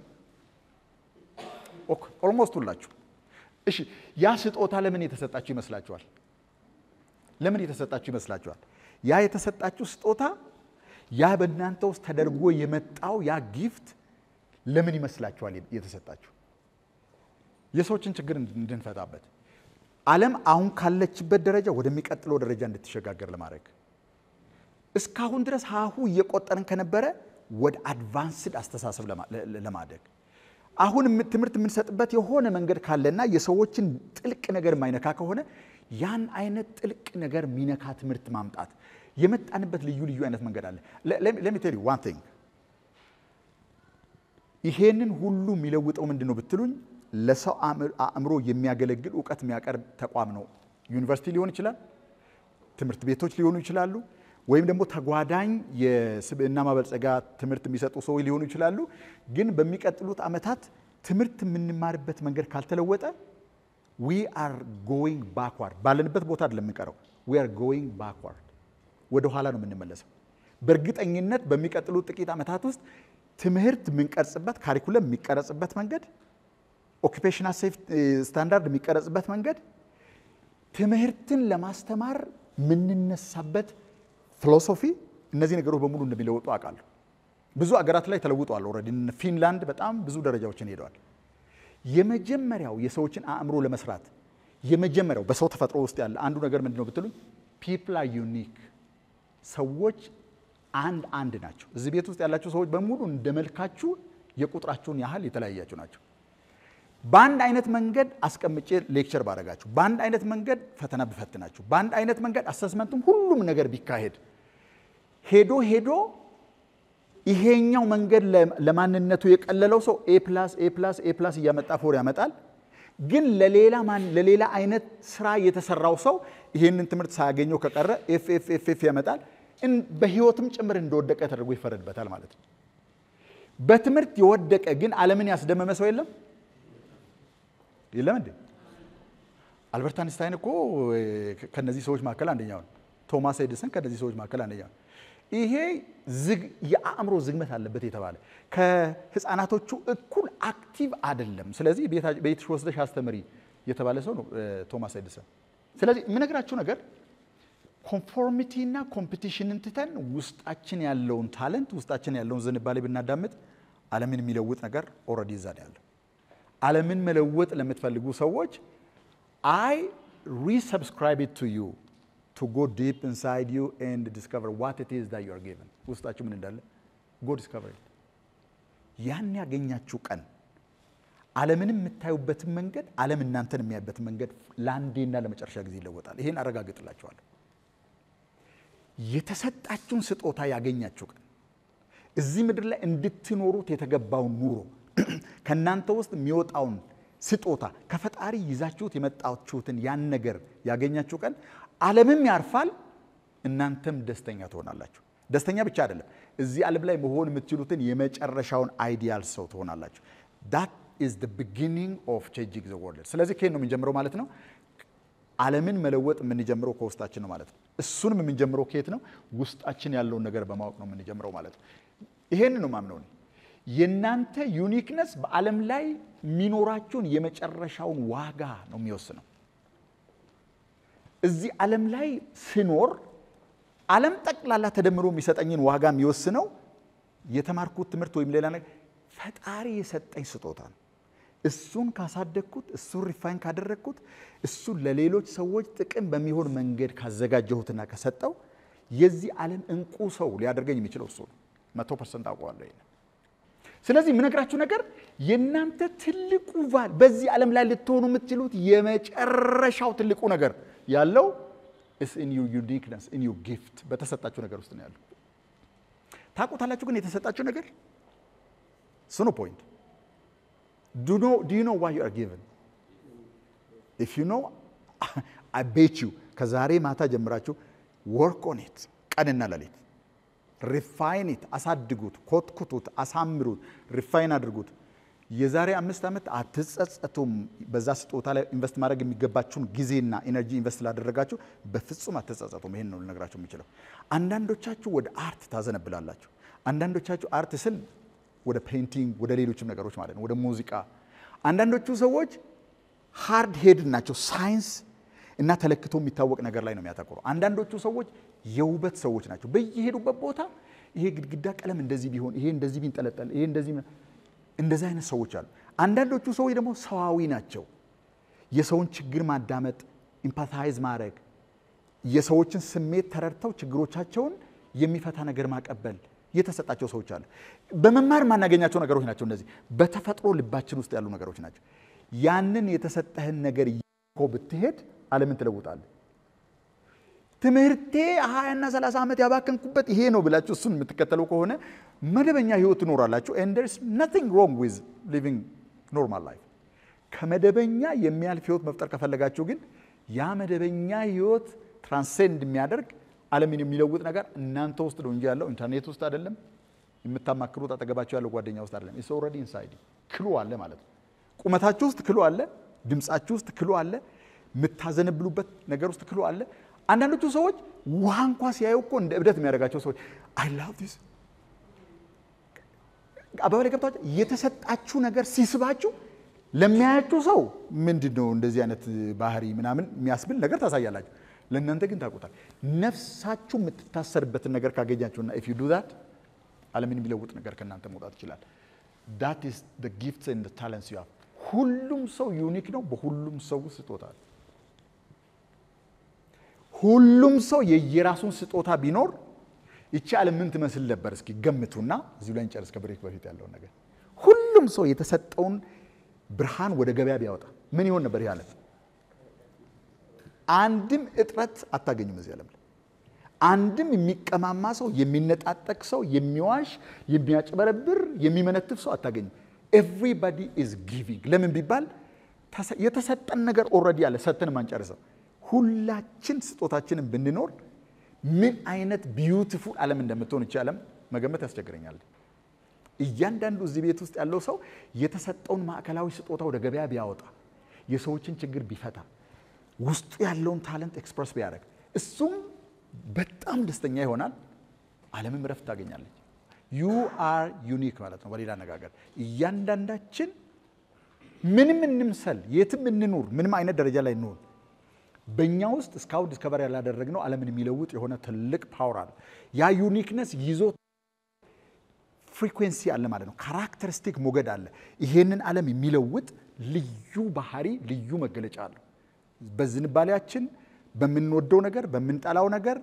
ኦልሞስት ሁላችሁ። እሺ ያ ስጦታ ለምን የተሰጣችሁ ይመስላችኋል? ለምን የተሰጣችሁ ይመስላችኋል? ያ የተሰጣችሁ ስጦታ ያ በእናንተ ውስጥ ተደርጎ የመጣው ያ ጊፍት ለምን ይመስላችኋል የተሰጣችሁ? የሰዎችን ችግር እንድንፈታበት ዓለም አሁን ካለችበት ደረጃ ወደሚቀጥለው ደረጃ እንድትሸጋገር ለማድረግ እስካሁን ድረስ ሀሁ እየቆጠርን ከነበረ ወደ አድቫንስድ አስተሳሰብ ለማደግ አሁን ትምህርት የምንሰጥበት የሆነ መንገድ ካለና የሰዎችን ጥልቅ ነገር የማይነካ ከሆነ ያን አይነት ጥልቅ ነገር የሚነካ ትምህርት ማምጣት የመጣንበት ልዩ ልዩ አይነት መንገድ አለ። ለሚ ቴል ዩ ዋን ቲንግ ይሄንን ሁሉ የሚለውጠው ምንድን ነው ብትሉኝ፣ ለሰው አእምሮ የሚያገለግል እውቀት የሚያቀርብ ተቋም ነው። ዩኒቨርሲቲ ሊሆን ይችላል፣ ትምህርት ቤቶች ሊሆኑ ይችላሉ፣ ወይም ደግሞ ተጓዳኝ የስብዕና ማበልጸጋ ትምህርት የሚሰጡ ሰዎች ሊሆኑ ይችላሉ። ግን በሚቀጥሉት ዓመታት ትምህርት የምንማርበት መንገድ ካልተለወጠ ዊ አር ጎይንግ ባክዋርድ፣ ባለንበት ቦታ አይደለም የምንቀረው፣ ዊ አር ጎይንግ ባክዋርድ፣ ወደ ኋላ ነው የምንመለሰው። በእርግጠኝነት በሚቀጥሉት ጥቂት ዓመታት ውስጥ ትምህርት የምንቀርጽበት ካሪኩለም የሚቀረጽበት መንገድ፣ ኦኪፔሽናል ሴፍ ስታንዳርድ የሚቀረጽበት መንገድ፣ ትምህርትን ለማስተማር የምንነሳበት ፊሎሶፊ፣ እነዚህ ነገሮች በሙሉ እንደሚለወጡ አውቃለሁ። ብዙ አገራት ላይ ተለውጠዋል። ኦልሬዲ ፊንላንድ በጣም ብዙ ደረጃዎችን ሄደዋል። የመጀመሪያው የሰዎችን አእምሮ ለመስራት የመጀመሪያው በሰው ተፈጥሮ ውስጥ ያለ አንዱ ነገር ምንድን ነው ብትሉኝ፣ ፒፕል አር ዩኒክ ሰዎች አንድ አንድ ናቸው። እዚህ ቤት ውስጥ ያላችሁ ሰዎች በሙሉ እንደ መልካችሁ የቁጥራችሁን ያህል የተለያያችሁ ናቸው። በአንድ አይነት መንገድ አስቀምጬ ሌክቸር ባረጋችሁ፣ በአንድ አይነት መንገድ ፈተና ብፈትናችሁ፣ በአንድ አይነት መንገድ አሰስመንቱም ሁሉም ነገር ቢካሄድ ሄዶ ሄዶ ይሄኛው መንገድ ለማንነቱ የቀለለው ሰው ኤ ፕላስ ኤ ፕላስ ኤ ፕላስ እያመጣ ፎር ያመጣል። ግን ለሌላ ማን ለሌላ አይነት ስራ የተሰራው ሰው ይሄንን ትምህርት ሳያገኘው ከቀረ ኤፍ ኤፍ ኤፍ ኤፍ ያመጣል። በህይወትም ጭምር እንደወደቀ ተደርጎ ይፈረድበታል ማለት ነው። በትምህርት የወደቀ ግን ዓለምን ያስደመመ ሰው የለም የለም እንዴ? አልበርት አንስታይን እኮ ከነዚህ ሰዎች መካከል አንደኛው ነው። ቶማስ ኤዲሰን ከነዚህ ሰዎች መካከል አንደኛው ነው። ይሄ የአእምሮ ዝግመት አለበት የተባለ ከህፃናቶቹ እኩል አክቲቭ አይደለም። ስለዚህ ቤትሽ ወስደሽ አስተምሪ የተባለ ሰው ነው ቶማስ ኤዲሰን። ስለዚህ የምነግራችሁ ነገር ኮንፎርሚቲ እና ኮምፒቲሽንን ትተን ውስጣችን ያለውን ታለንት ውስጣችን ያለውን ዝንባሌ ብናዳምጥ ዓለምን የሚለውጥ ነገር ኦልሬዲ እዛ ነው ያለው። ዓለምን መለወጥ ለምትፈልጉ ሰዎች አይ ሪሰብስክራይብ ቱ ዩ ቱ ጎ ዲፕ ኢንሳይድ ዩ ኤንድ ዲስከቨር ዋት ኢት ኢዝ ዛት ዩ አር ጊቨን ውስጣችሁ ምን እንዳለ ጎ ዲስከቨር ኢት። ያን ያገኛችሁ ቀን ዓለምንም የምታዩበትን መንገድ ዓለም እናንተን የሚያዩበትን መንገድ ለአንዴና ለመጨረሻ ጊዜ ይለወጣል። ይሄን አረጋግጥላችኋለሁ። የተሰጣችሁን ስጦታ ያገኛችሁ ቀን እዚህ ምድር ላይ እንድትኖሩት የተገባውን ኑሮ ከእናንተ ውስጥ የሚወጣውን ስጦታ ከፈጣሪ ይዛችሁት የመጣችሁትን ያን ነገር ያገኛችሁ ቀን ዓለምም ያርፋል፣ እናንተም ደስተኛ ትሆናላችሁ። ደስተኛ ብቻ አይደለም፣ እዚህ ዓለም ላይ መሆን የምትችሉትን የመጨረሻውን አይዲያል ሰው ትሆናላችሁ። ዳት ኢዝ ዘ ቢጊኒንግ ኦፍ ቼንጂንግ ዘ ወርልድ። ስለዚህ ከየት ነው የምንጀምረው ማለት ነው? ዓለምን መለወጥ የምንጀምረው ከውስጣችን ነው ማለት ነው። እሱንም የምንጀምረው ከየት ነው? ውስጣችን ያለውን ነገር በማወቅ ነው የምንጀምረው ማለት ነው። ይሄን ነው ማምነው እኔ። የእናንተ ዩኒክነስ በዓለም ላይ የሚኖራችሁን የመጨረሻውን ዋጋ ነው የሚወስነው። እዚህ ዓለም ላይ ስኖር ዓለም ጠቅላላ ተደምሮ የሚሰጠኝን ዋጋ የሚወስነው የተማርኩት ትምህርት ወይም ሌላ ነገር ፈጣሪ የሰጠኝ ስጦታ ነው። እሱን ካሳደግኩት፣ እሱን ሪፋይን ካደረግኩት፣ እሱን ለሌሎች ሰዎች ጥቅም በሚሆን መንገድ ካዘጋጀሁትና ከሰጠው የዚህ ዓለም እንቁ ሰው ሊያደርገኝ የሚችለው እሱ ነው። መቶ ፐርሰንት አውቀዋለሁ። ስለዚህ የምነግራችሁ ነገር የእናንተ ትልቁ ቫል በዚህ ዓለም ላይ ልትሆኑ የምትችሉት የመጨረሻው ትልቁ ነገር ያለው ኢን ዩር ዩኒክነስ ኢን ዩር ጊፍት በተሰጣችሁ ነገር ውስጥ ነው ያለው። ታውቁታላችሁ ግን የተሰጣችሁ ነገር እሱ ነው ፖይንት። ዱ ዩ ኖ ዋይ ዩ አር ጊቨን ኢፍ ዩ ኖ አይ ቤት ዩ ከዛሬ ማታ ጀምራችሁ ወርክ ኦን ኢት ቀንና ሌሊት ሪፋይን ኢት አሳድጉት፣ ኮትኩቱት፣ አሳምሩት፣ ሪፋይን አድርጉት። የዛሬ አምስት ዓመት አትጸጸቱም። በዛ ስጦታ ላይ ኢንቨስት ማድረግ የሚገባችሁን ጊዜና ኢነርጂ ኢንቨስት ላደረጋችሁ በፍጹም አትጸጸቱም። ይሄን ነው ልነግራችሁ የምችለው። አንዳንዶቻችሁ ወደ አርት ታዘነብላላችሁ። አንዳንዶቻችሁ አርት ስል ወደ ፔይንቲንግ፣ ወደ ሌሎችም ነገሮች ማለት ነው፣ ወደ ሙዚቃ። አንዳንዶቹ ሰዎች ሃርድ ሄድ ናቸው። ሳይንስ እና ተለክቶ የሚታወቅ ነገር ላይ ነው የሚያተኩረው። አንዳንዶቹ ሰዎች የውበት ሰዎች ናቸው። በየሄዱበት ቦታ ይሄ ግድግዳ ቀለም እንደዚህ ቢሆን፣ ይሄ እንደዚህ ቢንጠለጠል፣ ይሄ እንደዚህ እንደዚህ አይነት ሰዎች አሉ። አንዳንዶቹ ሰዎች ደግሞ ሰዋዊ ናቸው። የሰውን ችግር ማዳመጥ፣ ኢምፓታይዝ ማድረግ፣ የሰዎችን ስሜት ተረድተው ችግሮቻቸውን የሚፈታ ነገር ማቀበል የተሰጣቸው ሰዎች አሉ። በመማር የማናገኛቸው ነገሮች ናቸው። እነዚህ በተፈጥሮ ልባችን ውስጥ ያሉ ነገሮች ናቸው። ያንን የተሰጠህን ነገር እኮ ብትሄድ ዓለምን ትለውጣለህ። ትምህርቴ ሀያና ሰላሳ ዓመት ያባከንኩበት ይሄ ነው ብላችሁ እሱን የምትከተለው ከሆነ መደበኛ ህይወት ትኖራላችሁ። ኤንድ ዜር ኢዝ ናቲንግ ሮንግ ዊዝ ሊቪንግ ኖርማል ላይፍ። ከመደበኛ የሚያልፍ ህይወት መፍጠር ከፈለጋችሁ ግን ያ መደበኛ ህይወት ትራንሴንድ የሚያደርግ ዓለምን የሚለውጥ ነገር እናንተ ውስጥ ነው እንጂ ያለው ኢንተርኔት ውስጥ አይደለም። የምታማክሩት አጠገባቸው ያለው ጓደኛ ውስጥ አይደለም። ኢትስ ኦልሬዲ ኢንሳይድ ክሉ አለ ማለት ነው። ቁመታችሁ ውስጥ ክሉ አለ። ድምፃችሁ ውስጥ ክሉ አለ። የምታዘነብሉበት ነገር ውስጥ ክሉ አለ። አንዳንዶቹ ሰዎች ውሃ እንኳ ሲያዩ እኮ እንደ እብደት የሚያደርጋቸው ሰዎች አይ ላቭ ዲስ አባባላይ ገብታችሁ የተሰጣችሁ ነገር ሲስባችሁ ለሚያያችሁ ሰው ምንድን ነው እንደዚህ አይነት ባህሪ ምናምን የሚያስብል ነገር ታሳያላችሁ። ለእናንተ ግን ታውቁታል። ነፍሳችሁ የምትታሰርበትን ነገር ካገኛችሁና ኢፍ ዩ ዱ ዛት ዓለምን የሚለውጥ ነገር ከእናንተ መውጣት ይችላል። ዳት ኢዝ ዘ ጊፍትስ ኤንድ ታለንትስ ዩ ሃቭ። ሁሉም ሰው ዩኒክ ነው። በሁሉም ሰው ስጦታ ሁሉም ሰው የየራሱን ስጦታ ቢኖር ይቺ ዓለም ምን ትመስል ነበር? እስኪ ገምቱና እዚሁ ላይ እንጨርስ። ከብሬክ በፊት ያለውን ነገር ሁሉም ሰው የተሰጠውን ብርሃን ወደ ገበያ ቢያወጣ ምን ይሆን ነበር? ይህ ዓለም አንድም እጥረት አታገኙም እዚህ ዓለም ላይ አንድም የሚቀማማ ሰው፣ የሚነጣጠቅ ሰው፣ የሚዋሽ፣ የሚያጭበረብር፣ የሚመነትፍ ሰው አታገኝም። ኤቭሪባዲ ኢዝ ጊቪንግ። ለምን ቢባል የተሰጠን ነገር ኦልሬዲ አለ፣ ሰጥተን ማንጨርሰው። ሁላችን ስጦታችንን ብንኖር ምን አይነት ቢዩቲፉል ዓለም እንደምትሆን ይቺ ዓለም መገመት ያስቸግረኛል። እያንዳንዱ እዚህ ቤት ውስጥ ያለው ሰው የተሰጠውን ማዕከላዊ ስጦታ ወደ ገበያ ቢያወጣ፣ የሰዎችን ችግር ቢፈታ፣ ውስጡ ያለውን ታለንት ኤክስፕረስ ቢያደርግ እሱም በጣም ደስተኛ ይሆናል። ዓለምም ረፍት ታገኛለች። ዩ አር ዩኒክ ማለት ነው። በሌላ አነጋገር እያንዳንዳችን ምንም እንምሰል፣ የትም እንኑር፣ ምንም አይነት ደረጃ ላይ እንሆን፣ በእኛ ውስጥ እስካሁን ዲስከቨር ያላደረግነው ዓለምን የሚለውጥ የሆነ ትልቅ ፓወር አለ። ያ ዩኒክነስ ይዞ ፍሪኩዌንሲ አለ ማለት ነው። ካራክተሪስቲክ ሞገድ አለ። ይሄንን ዓለም የሚለውጥ ልዩ ባህሪ፣ ልዩ መገለጫ አለው። በዝንባሌያችን በምንወደው ነገር በምንጠላው ነገር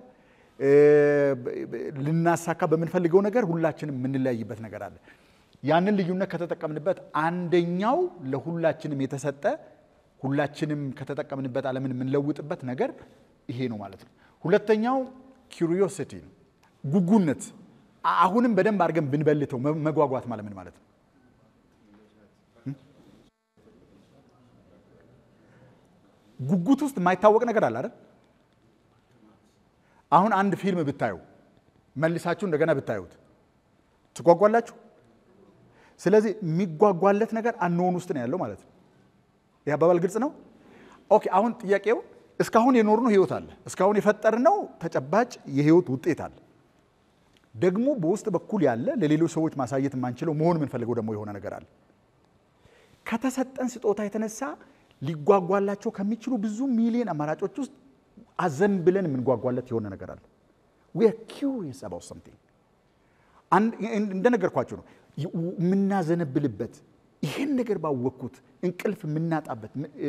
ልናሳካ በምንፈልገው ነገር ሁላችንም የምንለያይበት ነገር አለ። ያንን ልዩነት ከተጠቀምንበት አንደኛው ለሁላችንም የተሰጠ ሁላችንም ከተጠቀምንበት ዓለምን የምንለውጥበት ነገር ይሄ ነው ማለት ነው። ሁለተኛው ኪሪዮሲቲ ነው፣ ጉጉነት። አሁንም በደንብ አድርገን ብንበልተው መጓጓት ማለት ምን ማለት ነው? ጉጉት ውስጥ የማይታወቅ ነገር አለ አይደል? አሁን አንድ ፊልም ብታዩ መልሳችሁ እንደገና ብታዩት ትጓጓላችሁ። ስለዚህ የሚጓጓለት ነገር አንሆን ውስጥ ነው ያለው ማለት ነው። ይህ አባባል ግልጽ ነው። ኦኬ። አሁን ጥያቄው እስካሁን የኖርነው ህይወት አለ፣ እስካሁን የፈጠርነው ተጨባጭ የህይወት ውጤት አለ። ደግሞ በውስጥ በኩል ያለ ለሌሎች ሰዎች ማሳየት የማንችለው መሆን የምንፈልገው ደግሞ የሆነ ነገር አለ። ከተሰጠን ስጦታ የተነሳ ሊጓጓላቸው ከሚችሉ ብዙ ሚሊዮን አማራጮች ውስጥ አዘን ብለን የምንጓጓለት የሆነ ነገር አለ። ዊ አር ኪውሪየስ አባውት ሰምቲንግ። እንደነገርኳቸው ነው የምናዘነብልበት ይሄን ነገር ባወቅኩት እንቅልፍ የምናጣበት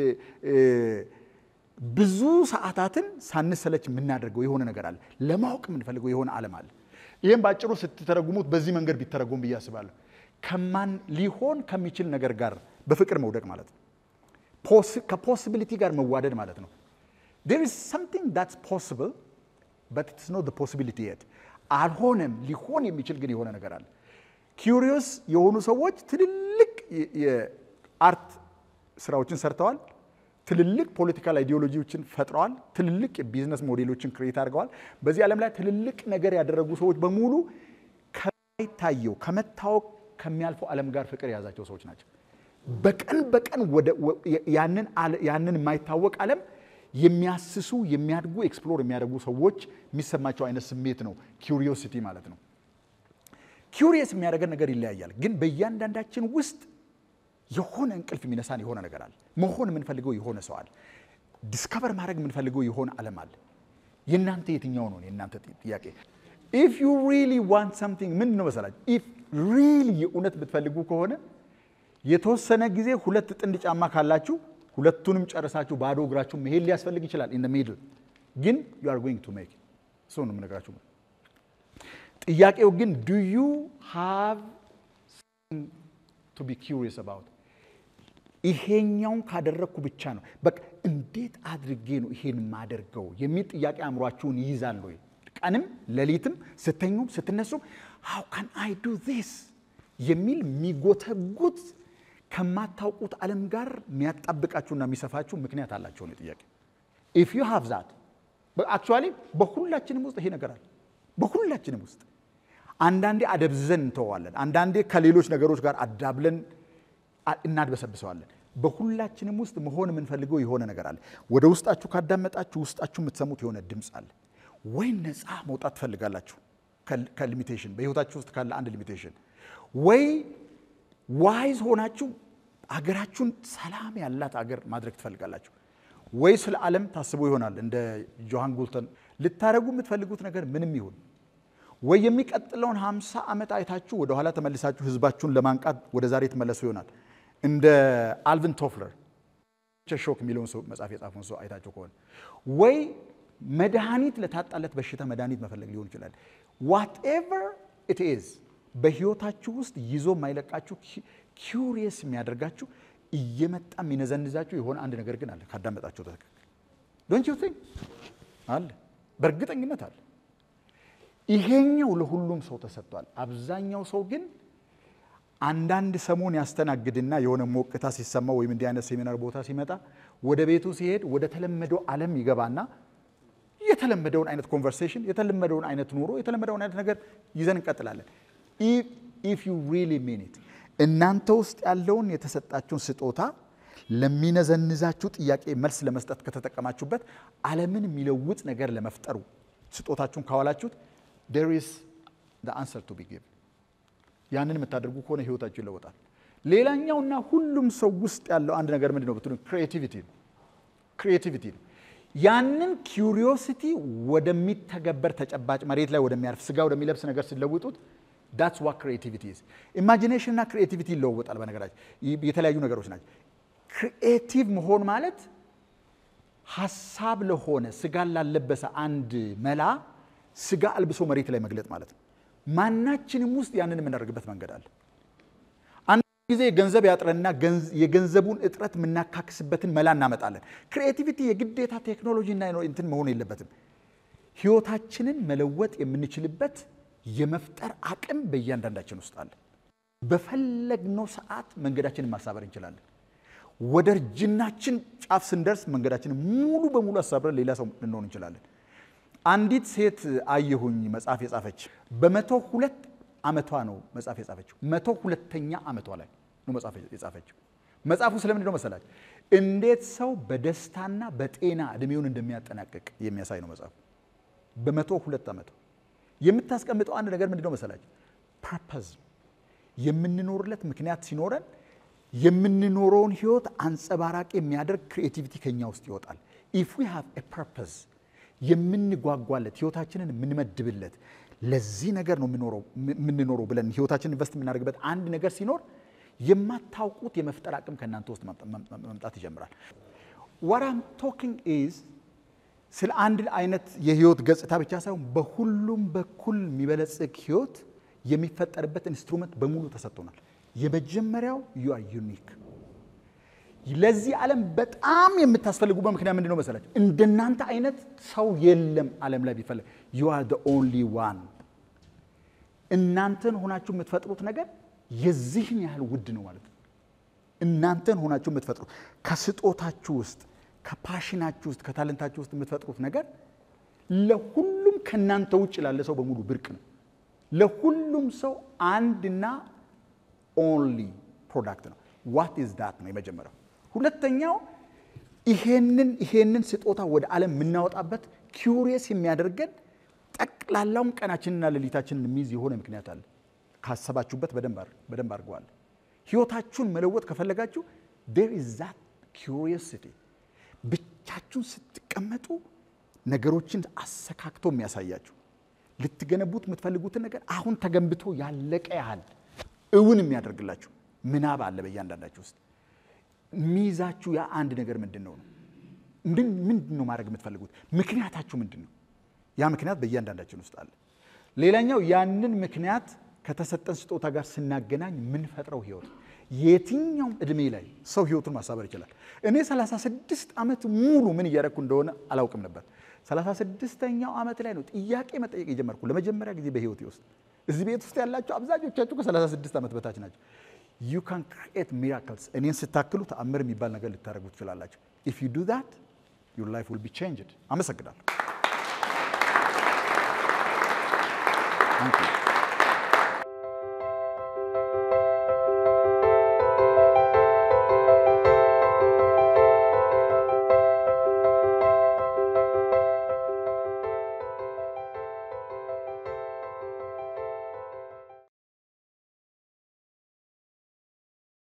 ብዙ ሰዓታትን ሳንሰለች የምናደርገው የሆነ ነገር አለ። ለማወቅ የምንፈልገው የሆነ ዓለም አለ። ይህም በአጭሩ ስትተረጉሙት በዚህ መንገድ ቢተረጉም ብዬ አስባለሁ። ከማን ሊሆን ከሚችል ነገር ጋር በፍቅር መውደቅ ማለት ነው። ከፖሲቢሊቲ ጋር መዋደድ ማለት ነው። there is something that's possible but it's not the possibility yet አልሆነም ሊሆን የሚችል ግን የሆነ ነገር አለ ኪሪዮስ የሆኑ ሰዎች ትልልቅ የአርት ስራዎችን ሰርተዋል ትልልቅ ፖለቲካል አይዲዮሎጂዎችን ፈጥረዋል ትልልቅ የቢዝነስ ሞዴሎችን ክሬት አድርገዋል በዚህ ዓለም ላይ ትልልቅ ነገር ያደረጉ ሰዎች በሙሉ ከማይታየው ከመታወቅ ከሚያልፈው ዓለም ጋር ፍቅር የያዛቸው ሰዎች ናቸው በቀን በቀን ያንን የማይታወቅ ዓለም የሚያስሱ የሚያድጉ ኤክስፕሎር የሚያደርጉ ሰዎች የሚሰማቸው አይነት ስሜት ነው ኪሪዮሲቲ ማለት ነው። ኪሪየስ የሚያደርገን ነገር ይለያያል፣ ግን በእያንዳንዳችን ውስጥ የሆነ እንቅልፍ የሚነሳን የሆነ ነገር አለ። መሆን የምንፈልገው የሆነ ሰው አለ። ዲስከቨር ማድረግ የምንፈልገው የሆነ ዓለም አለ። የእናንተ የትኛው ነው? የእናንተ ጥያቄ ኢፍ ዩ ሪሊ ዋንት ሰምቲንግ ምንድን ነው መሰላችሁ? ኢፍ ሪሊ የእውነት ብትፈልጉ ከሆነ የተወሰነ ጊዜ ሁለት ጥንድ ጫማ ካላችሁ ሁለቱንም ጨርሳችሁ ባዶ እግራችሁ መሄድ ሊያስፈልግ ይችላል። ኢን ሚድል ግን ዩ አር ጎይንግ ቱ ሜክ እሱ ነው የምነግራችሁ። ጥያቄው ግን ዱ ዩ ሃቭ ቱ ቢ ኪሪየስ አባውት ይሄኛውን ካደረግኩ ብቻ ነው በቃ እንዴት አድርጌ ነው ይሄን የማደርገው የሚል ጥያቄ አእምሯችሁን ይይዛል ወይ? ቀንም ሌሊትም ስተኙም ስትነሱም ሃው ካን አይ ዱ ዚስ የሚል የሚጎተጉት ከማታውቁት ዓለም ጋር የሚያጣብቃችሁና የሚሰፋችሁ ምክንያት አላቸው ነው ጥያቄ። ኢፍ ዩ ሃቭ ዛት አክቹዋሊ በሁላችንም ውስጥ ይሄ ነገር አለ። በሁላችንም ውስጥ አንዳንዴ አደብዝዘን እንተዋለን፣ አንዳንዴ ከሌሎች ነገሮች ጋር አዳብለን እናድበሰብሰዋለን። በሁላችንም ውስጥ መሆን የምንፈልገው የሆነ ነገር አለ። ወደ ውስጣችሁ ካዳመጣችሁ ውስጣችሁ የምትሰሙት የሆነ ድምፅ አለ። ወይ ነፃ መውጣት ትፈልጋላችሁ ከሊሚቴሽን በህይወታችሁ ውስጥ ካለ አንድ ሊሚቴሽን ወይ ዋይዝ ሆናችሁ አገራችሁን ሰላም ያላት አገር ማድረግ ትፈልጋላችሁ። ወይ ስለ ዓለም ታስቦ ይሆናል እንደ ጆሃን ጉልተን ልታደረጉ የምትፈልጉት ነገር ምንም ይሁን ወይ የሚቀጥለውን ሃምሳ ዓመት አይታችሁ ወደኋላ ተመልሳችሁ ህዝባችሁን ለማንቃት ወደ ዛሬ ትመለሱ ይሆናል እንደ አልቪን ቶፍለር ሾክ የሚለውን ሰው መጽሐፍ የጻፈውን ሰው አይታችሁ ከሆነ ወይ መድኃኒት ለታጣለት በሽታ መድኃኒት መፈለግ ሊሆን ይችላል። ዋትኤቨር ኢት ኢዝ በህይወታችሁ ውስጥ ይዞ የማይለቃችሁ ኪውሪየስ የሚያደርጋችሁ እየመጣ የሚነዘንዛችሁ የሆነ አንድ ነገር ግን አለ። ካዳመጣችሁ ትክክል ዶንት ዩ ቲንክ አለ፣ በእርግጠኝነት አለ። ይሄኛው ለሁሉም ሰው ተሰጥቷል። አብዛኛው ሰው ግን አንዳንድ ሰሞን ያስተናግድና የሆነ ሞቅታ ሲሰማው ወይም እንዲህ አይነት ሴሚናር ቦታ ሲመጣ ወደ ቤቱ ሲሄድ ወደ ተለመደው ዓለም ይገባና የተለመደውን አይነት ኮንቨርሴሽን፣ የተለመደውን አይነት ኑሮ፣ የተለመደውን አይነት ነገር ይዘን እንቀጥላለን። ኢፍ ዩ ሪሊ ሚን ኢት እናንተ ውስጥ ያለውን የተሰጣችሁን ስጦታ ለሚነዘንዛችሁ ጥያቄ መልስ ለመስጠት ከተጠቀማችሁበት ዓለምን የሚለውጥ ነገር ለመፍጠሩ ስጦታችሁን ካዋላችሁት ዴር ኢዝ ዘ አንሰር ቱ ቢ ጊቭን። ያንን የምታደርጉ ከሆነ ህይወታችሁ ይለወጣል። ሌላኛውና ሁሉም ሰው ውስጥ ያለው አንድ ነገር ምንድን ነው ብትሉ ክሪኤቲቪቲ ነው። ክሪኤቲቪቲ ነው። ያንን ኪዩሪዮሲቲ ወደሚተገበር ተጨባጭ መሬት ላይ ወደሚያርፍ ስጋ ወደሚለብስ ነገር ሲለውጡት ዳትስ ዋ ክሪኤቲቪቲ ኢዝ። ኢማጂኔሽን እና ክሪኤቲቪቲ ይለወጣል። በነገራችን የተለያዩ ነገሮች ናቸው። ክሪኤቲቭ መሆን ማለት ሀሳብ ለሆነ ስጋን ላለበሰ አንድ መላ ስጋ አልብሶ መሬት ላይ መግለጥ ማለት ነው። ማናችንም ውስጥ ያንን የምናደርግበት መንገድ አለ። አንድ ጊዜ ገንዘብ ያጥረንና የገንዘቡን እጥረት የምናካክስበትን መላ እናመጣለን። ክሪኤቲቪቲ የግዴታ ቴክኖሎጂ እና እንትን መሆን የለበትም። ህይወታችንን መለወጥ የምንችልበት የመፍጠር አቅም በእያንዳንዳችን ውስጥ አለ። በፈለግነው ሰዓት መንገዳችንን ማሳበር እንችላለን። ወደ እርጅናችን ጫፍ ስንደርስ መንገዳችንን ሙሉ በሙሉ አሳብረን ሌላ ሰው ልንሆን እንችላለን። አንዲት ሴት አየሁኝ መጽሐፍ የጻፈች በመቶ ሁለት ዓመቷ ነው መጽሐፍ የጻፈችው። መቶ ሁለተኛ ዓመቷ ላይ ነው መጽሐፍ የጻፈችው። መጽሐፉ ስለምንድን ነው መሰላችሁ? እንዴት ሰው በደስታና በጤና እድሜውን እንደሚያጠናቅቅ የሚያሳይ ነው መጽሐፉ። በመቶ ሁለት ዓመቷ የምታስቀምጠው አንድ ነገር ምንድን ነው መሰላችሁ? ፐርፐዝ የምንኖርለት ምክንያት ሲኖረን የምንኖረውን ህይወት አንጸባራቂ የሚያደርግ ክሪኤቲቪቲ ከኛ ውስጥ ይወጣል። ኢፍ ዊ ሃቭ ኤ ፐርፐዝ የምንጓጓለት ህይወታችንን የምንመድብለት ለዚህ ነገር ነው የምንኖረው ብለን ህይወታችንን ኢንቨስት የምናደርግበት አንድ ነገር ሲኖር የማታውቁት የመፍጠር አቅም ከእናንተ ውስጥ መምጣት ይጀምራል። ዋራም ቶኪንግ ኢዝ ስለ አንድ አይነት የህይወት ገጽታ ብቻ ሳይሆን በሁሉም በኩል የሚበለጽግ ህይወት የሚፈጠርበት ኢንስትሩመንት በሙሉ ተሰጥቶናል። የመጀመሪያው ዩ አር ዩኒክ። ለዚህ ዓለም በጣም የምታስፈልጉበት ምክንያት ምንድን ነው መሰላችሁ? እንደናንተ አይነት ሰው የለም ዓለም ላይ ቢፈለግ። ዩ አር ዘ ኦንሊ ዋን። እናንተን ሆናችሁ የምትፈጥሩት ነገር የዚህን ያህል ውድ ነው ማለት ነው። እናንተን ሆናችሁ የምትፈጥሩት ከስጦታችሁ ውስጥ ከፓሽናችሁ ውስጥ ከታለንታችሁ ውስጥ የምትፈጥሩት ነገር ለሁሉም ከእናንተ ውጭ ላለ ሰው በሙሉ ብርቅ ነው። ለሁሉም ሰው አንድና ኦንሊ ፕሮዳክት ነው። ዋት ኢዝ ዳት ነው የመጀመሪያው። ሁለተኛው ይሄንን ይሄንን ስጦታ ወደ ዓለም የምናወጣበት ኪውሪየስ የሚያደርገን ጠቅላላውን ቀናችንና ሌሊታችንን የሚይዝ የሆነ ምክንያት አለ። ካሰባችሁበት በደንብ አድርገዋል። ህይወታችሁን መለወጥ ከፈለጋችሁ ዴር ኢዝ ዛት ኪውሪየሲቲ። ብቻችሁን ስትቀመጡ ነገሮችን አሰካክቶ የሚያሳያችሁ ልትገነቡት የምትፈልጉትን ነገር አሁን ተገንብቶ ያለቀ ያህል እውን የሚያደርግላችሁ ምናብ አለ በእያንዳንዳችሁ ውስጥ። ሚይዛችሁ ያ አንድ ነገር ምንድን ነው ነው? ምንድን ነው ማድረግ የምትፈልጉት? ምክንያታችሁ ምንድን ነው? ያ ምክንያት በእያንዳንዳችን ውስጥ አለ። ሌላኛው ያንን ምክንያት ከተሰጠን ስጦታ ጋር ስናገናኝ የምንፈጥረው ህይወት የትኛውም እድሜ ላይ ሰው ህይወቱን ማሳበር ይችላል። እኔ 36 ዓመት ሙሉ ምን እያደረግኩ እንደሆነ አላውቅም ነበር። 36ኛው ዓመት ላይ ነው ጥያቄ መጠየቅ የጀመርኩ ለመጀመሪያ ጊዜ በህይወቴ ውስጥ። እዚህ ቤት ውስጥ ያላቸው አብዛኞቻችሁ ከ36 ዓመት በታች ናቸው። ዩ ካን ክሪኤት ሚራክልስ። እኔን ስታክሉ ተአምር የሚባል ነገር ልታደርጉ ትችላላችሁ። ኢፍ ዩ ዱ ዛት ዩር ላይፍ ዊል ቢ ቼንጅድ። አመሰግናለሁ።